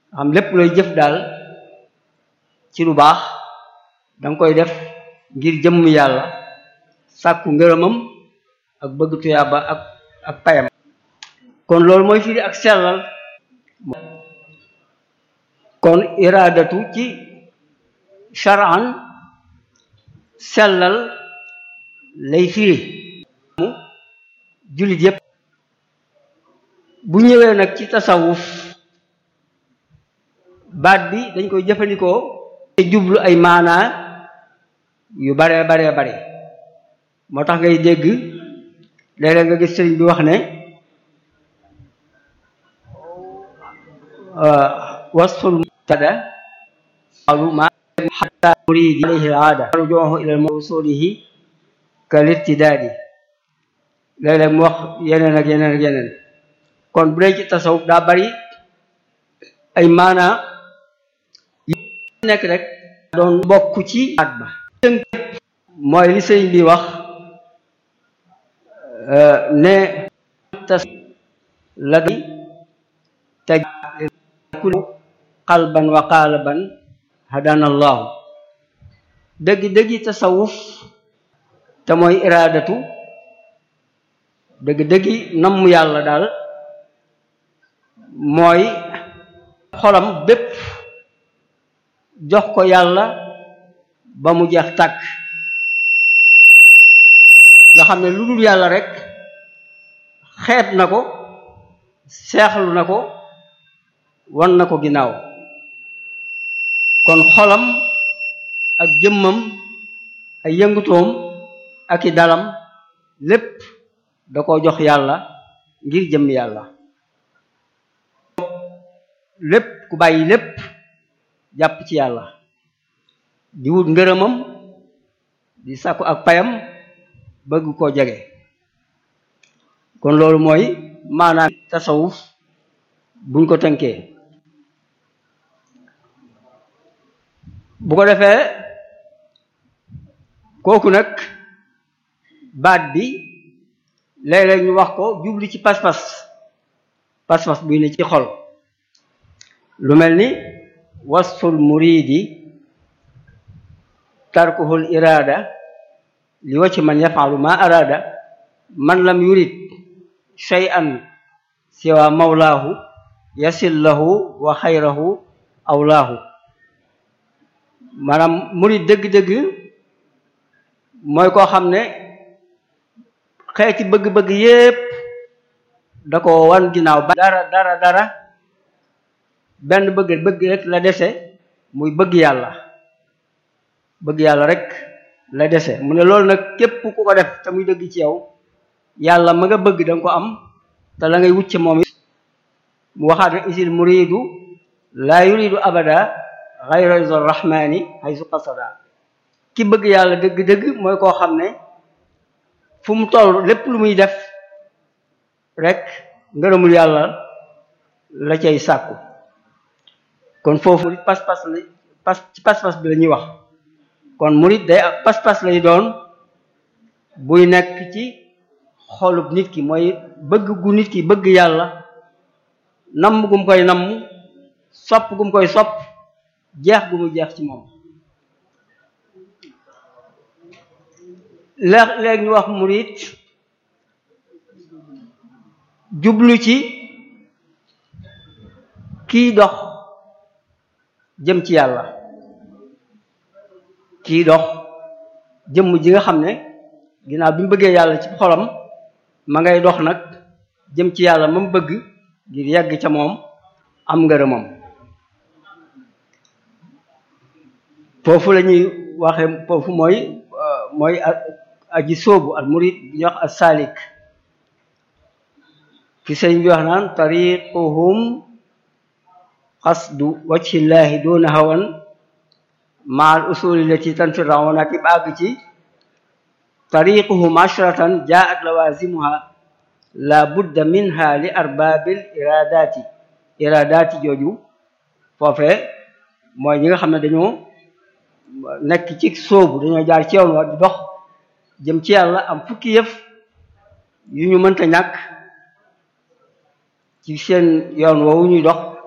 xam lépp looy jëf daal ci lu baax danga koy def ngir jëmm yàlla sàkku ngërëmam ak bëgg tuyaaba ak ak payam kon loolu mooy firi ak sellal kon iraadatu ci shar'an sellal lay firi mu jullit yépp bu ñëwee nag ci tasawuf baat bi dañ koy jëfandikoo te jublu ay maanaa yu bare bare bare moo tax ngay dégg léeg-léeg nga gis sëriñ bi wax ne wasful mubtada qalu ma hatta muridi alayhi al-aada rujuhu ila mawsulihi kal irtidaadi léeg-léeg mu wax yeneen ak yeneen ak yeneen kon bu dee ci tasawuf daa bari ay maanaa yi nekk rek doon bokk ci baat ba tënk mooy li sëriñ bi wax ne tas la di teg qalban wa qaalaban hadana allahu dëgg dëggi tasawuf te mooy iraadatu dëgg dëggi namm yàlla daal mooy xolam bépp jox ko yàlla ba mu jeex tàkk nga xam ne lu dul yàlla rek xeet na ko seexlu na ko wan na ko ginnaaw kon xolam ak jëmmam ay yëngutoom ak i dalam lépp da ko jox yàlla ngir jëmm yàlla lépp ku bàyyi lépp jàpp ci yàlla di wut ngërëmam di sàkku ak payam bëgg koo jege kon loolu mooy maanaam tasawuf buñ ko tënkee bu ko defee kooku nag baat bi léeg-léeg ñu wax ko jubli ci pas-pas pas-pas buy ne ci xol lu mel ni wasful muridi tarkuhul iraada li wacci man yafalu ma araada man lam yurid shay'an siwa mawlaahu yasil lahu wa xayrahu awlaahu maanaam murid dëgg-dëgg mooy koo xam ne xeeti bëgg-bëgg yépp da ko wan ginnaaw ba dara dara dara benn bëgg bëgg rek la dese muy bëgg yàlla bëgg yàlla rek la dese mu ne loolu nag képp ku ko def te muy dëgg ci yow yàlla ma nga bëgg danga ko am te la ngay wucce moom it mu waxaat ne isil muridu laa yuridu abada xayra rizal rahmani haysu qasada ki bëgg yàlla dëgg-dëgg mooy koo xam ne fu mu toll lépp lu muy def rek ngërëmul yàlla la cay sàkku kon foofu pas-pas la pas ci pas-pas bi la ñuy wax kon murid day pas-pas lay doon buy nekk ci xolub nit ki mooy bëgg gu nit ki bëgg yàlla namm gum koy namm sopp gum koy sopp jeex gu mu jeex ci moom léeg léeg ñu wax murid jublu ci kiy dox jëm ci yàlla kii dox jëmm ji nga xam ne ginnaaw bi mu bëggee yàlla ci xolam ma ngay dox nag jëm ci yàlla ma mu bëgg ngir yegg ca moom am ngërëmam foofu la ñuy waxe foofu mooy mooy aji sóobu al murid bi ñuy wax as salik fi sëriñ bi wax naan tariquhum qasdu wajhillahi duna hawan maal usuli lati tanfirauna ki bàgg ci tariquhum ashratan jaat lawazimuha la budda minha li arbabil iradati iradati jooju foofe mooy ñi nga xam ne dañoo nekk ci sóobu dañoo jaar ci yoon wa di dox jëm ci yàlla am fukki yëf yu ñu mënta ñàkk ci seen yoon woowu ñuy dox